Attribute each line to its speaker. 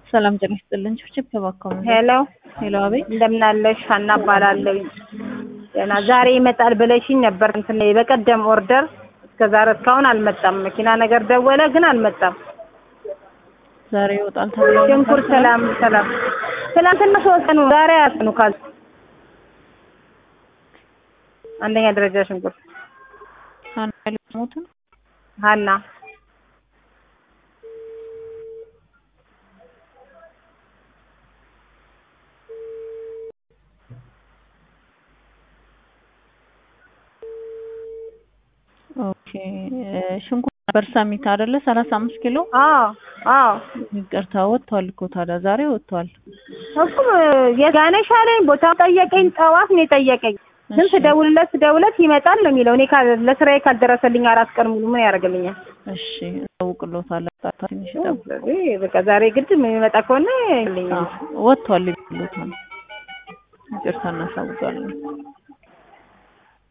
Speaker 1: ሰላም ጤና ይስጥልን። ችብችብ ተባከሙ።
Speaker 2: ሄሎ
Speaker 1: ሄሎ፣ አቤት።
Speaker 2: እንደምናለሽ ሀና እባላለሁ። ገና ዛሬ ይመጣል ብለሽኝ ነበር። እንትን በቀደም ኦርደር እስከ ዛሬ እስካሁን አልመጣም። መኪና ነገር ደወለ ግን አልመጣም።
Speaker 1: ዛሬ ይወጣል ተብሎ
Speaker 2: ሽንኩርት ሰላም ሰላም ትናንትና ሶስት ቀኑ ዛሬ ያስኑ ካል አንደኛ ደረጃ ሽንኩርት
Speaker 1: ሀና ያለሙትን
Speaker 2: ሀና
Speaker 1: ኦኬ። ሽንኩርት ነበር ሰሚት አይደለ? ሰላሳ አምስት ኪሎ
Speaker 2: አዎ አዎ
Speaker 1: ይቅርታ፣ ወጥቷል እኮ ታዲያ ዛሬ ወጥቷል።
Speaker 2: እሱም የጋነሽ አለኝ ቦታው ጠየቀኝ። ጠዋት ነው የጠየቀኝ። ግን
Speaker 1: እሺ፣
Speaker 2: ስደውልለት ስደውልለት ይመጣል ነው የሚለው። እኔ ካል- ለስራዬ ካልደረሰልኝ አራት ቀን ሙሉ ምን ያደርግልኛል?
Speaker 1: እሺ፣ እጠውቅልዎታለሁ። ጣጣ ትንሽ ይጠብቁ።
Speaker 2: ስለዚህ በቃ ዛሬ ግድ የሚመጣ ከሆነ ይልኛል።
Speaker 1: አዎ፣ ወጥቷል ይሉታል። ይቅርታ እናሳውቃለን።